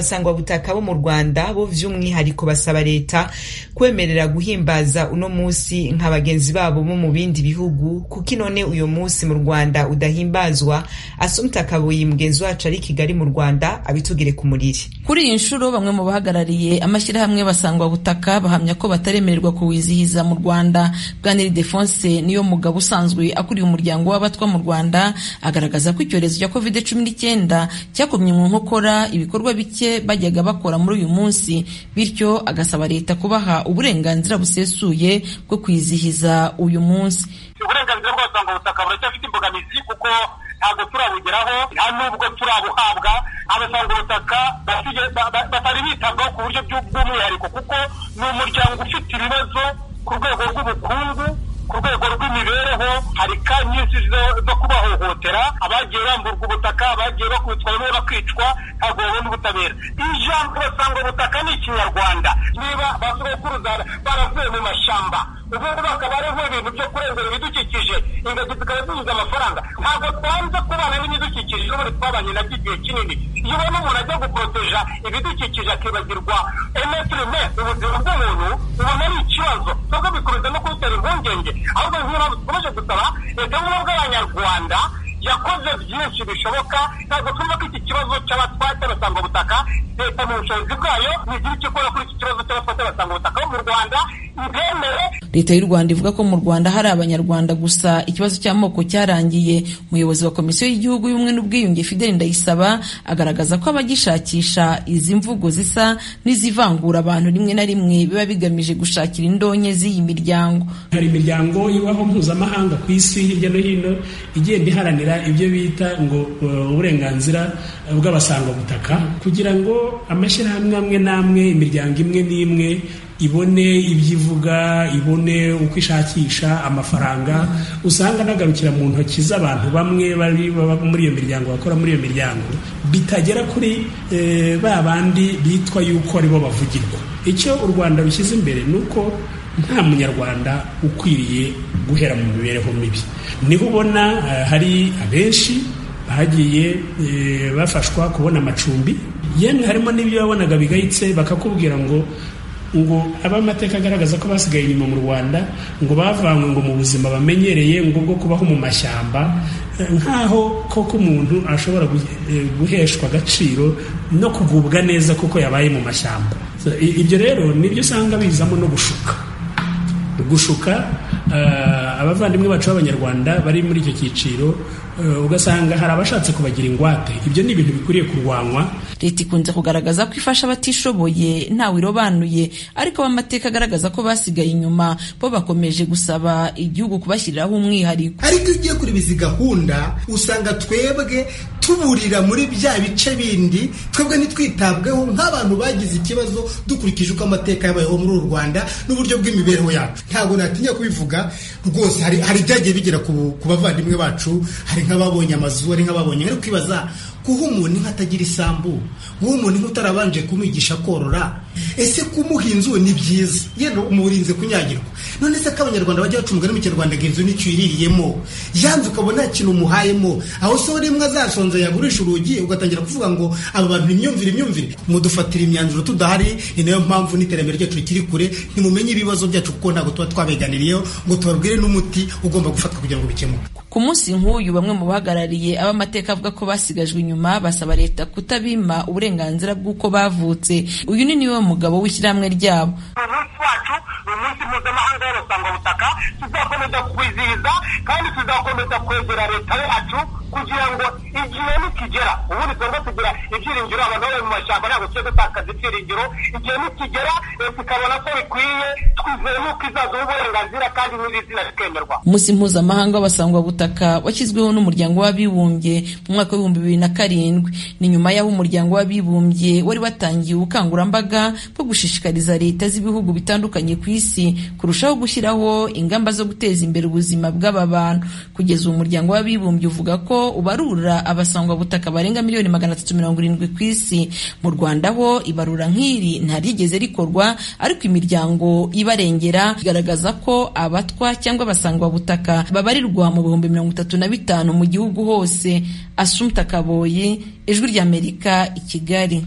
abasangwabutaka bo mu rwanda bo by'umwihariko basaba leta kwemerera guhimbaza uno munsi nka bagenzi babo bo mu bindi bihugu kuko inone uyu munsi mu rwanda udahimbazwa asumta kabuyi mugenzi wacu ari kigali mu rwanda abitugire ku muriri kuri iyi nshuro bamwe mu bahagarariye amashyirahamwe basangwabutaka bahamya ko bataremererwa kuwizihiza mu rwanda bwaneri defonse niyo mugabo usanzwe akuriye umuryango w'abatwa mu rwanda agaragaza ko icyorezo cya covid cumi n'icyenda cyakomye mu nkokora ibikorwa bike bajyaga bakora muri uyu munsi bityo agasaba leta kubaha uburenganzira busesuye bwo kwizihiza uyu munsi uburenganzira bw'abasangwabutaka buracyafite imbogamizi kuko ntabwo turabugeraho nta nubwo turabuhabwa abasangwabutaka batari bitabwaho ku buryo bw'umwihariko kuko ni umuryango ufite ibibazo ku rwego rw'ubukungu ku rwego rw'imibereho hari ka nyinshi zo kubahohotera abagiye bamburwa ubutaka abagiye bakubitwa bamwe bakicwa ntabwo babona ubutabera ijambo basanga ubutaka ni ikinyarwanda niba ba sogokuruza baravuye mu mashyamba ubu ngubu bakaba ariho ibintu byo kurengera ibidukikije ingagi zikaba zibuze amafaranga ntabwo twanze kubana n'ibidukikije n'ubundi twabanye nabyo igihe kinini iyo ubona umuntu ajya guporoteja ibidukikije akibagirwa emetirime ubuzima bw'umuntu ubona ari ikibazo kuko bikuruza no kubitera impungenge ahubwo nk'iyo dukomeje gusaba leta y'ubumwe bw'abanyarwanda yakoze byinshi bishoboka ntabwo twumva ko iki kibazo cy'abatwate abasangwabutaka leta mu bushobozi bwayo ntigira icyo ikora kuri iki kibazo cy'abatwate abasangwabutaka bo mu rwanda ibemere leta y'u rwanda ivuga ko mu rwanda hari abanyarwanda gusa ikibazo cy'amoko cyarangiye umuyobozi wa komisiyo y'igihugu y'ubumwe n'ubwiyunge fideli ndayisaba agaragaza ko abagishakisha izi mvugo zisa n'izivangura abantu rimwe na rimwe biba bigamije gushakira indonke z'iyi miryango hari imiryango ibaho mpuzamahanga ku isi hirya no hino igenda iharanira ibyo bita ngo uburenganzira bw'abasangwabutaka kugira ngo amashyirahamwe amwe n'amwe imiryango imwe n'imwe ibone ibyo ivuga ibone uko ishakisha amafaranga usanga anagarukira mu ntoki z'abantu bamwe bari muri iyo miryango bakora muri iyo miryango bitagera kuri ba bandi bitwa yuko aribo bavugirwa icyo u rwanda rushyize imbere ni uko nta munyarwanda ukwiriye guhera mu mibereho mibi niho ubona hari abenshi bagiye bafashwa kubona amacumbi yemwe harimo n'ibyo wabonaga bigayitse bakakubwira ngo ngo abamateka agaragaza ko basigaye inyuma mu rwanda ngo bavanywe ngo mu buzima bamenyereye ngo bwo kubaho mu mashyamba nk'aho koko umuntu ashobora guheshwa agaciro no kugubwa neza kuko yabaye mu mashyamba ibyo rero nibyo usanga bizamo no gushuka gushuka abavandimwe bacu b'abanyarwanda bari muri icyo cyiciro ugasanga hari abashatse kubagira ingwate ibyo ni ibintu bikwiriye kurwanywa leta ikunze kugaragaza ko ifasha abatishoboye ntawe irobanuye ariko abamateka agaragaza ko basigaye inyuma bo bakomeje gusaba igihugu kubashyiriraho umwihariko ariko iyo ugiye kureba izi gahunda usanga twebwe tuburira muri bya bice bindi twebwe ntitwitabweho nk'abantu bagize ikibazo dukurikije uko amateka yabayeho muri uru rwanda n'uburyo bw'imibereho yacu ntabwo natinya kubivuga rwose hari ibyagiye bigera ku bavandimwe bacu hari nk'ababonye amazu hari nk'ababonye bari kwibaza guha umuntu inka atagira isambu guha umuntu inka utarabanje kumwigisha korora ese kumuha inzu ni byiza yenda umurinze kunyagirwa none se ko abanyarwanda bajya baca umugani mu kinyarwanda ngo inzu nicyo iririyemo yanze ukaba nta kintu umuhayemo aho se rimwe azasonza yagurisha urugi ugatangira kuvuga ngo aba bantu imyumvire imyumvire mudufatira imyanzuro tudahari ni nayo mpamvu n'iterambere ryacu rikiri kure ntimumenye ibibazo byacu kuko ntabwo tuba twabeganiriyeho ngo tubabwire n'umuti ugomba gufatwa kugira ngo bikemuke ku munsi nk'uyu bamwe mu bahagarariye abamateka avuga ko basigajwe inyuma basaba leta kutabima uburenganzira bw'uko bavutse uyu ni niwe mugabo w'ishyirahamwe ryabo umunsi wacu ni umunsi mpuzamahanga w'abasangwabutaka tuzakomeza kuwizihiza kandi tuzakomeza kwegera leta yacu kugira ngo igihe nikigera ubundi twebwe tugira ibyiringiro abantu bari mu mashyamba ntabwo tujye dutakaza ibyiringiro igihe nikigera leta ikabona ko bikwiye twizeye n'uko izazuha uburenganzira kandi n'irizina rikemerwa umunsi mpuzamahanga w'abasangwabutaka washyizweho n'umuryango w'abibumbye mu mwaka w'ibihumbi bibiri na karindwi ni nyuma y'aho umuryango w'abibumbye wari watangiye ubukangurambaga bwo gushishikariza leta z'ibihugu bitandukanye ku isi kurushaho gushyiraho ingamba zo guteza imbere ubuzima bw'aba bantu kugeza uwo muryango w'abibumbye uvuga ko ubarura abasangwabutaka barenga miliyoni magana atatu mirongo irindwi ku isi mu rwanda ho ibarura nk'iri ntaryigeze rikorwa ariko imiryango ibarengera igaragaza ko abatwa cyangwa abasangwabutaka babarirwa mu bihumbi mirongo itatu na bitanu mu gihugu hose asumta kaboyi ijwi ry'amerika i kigali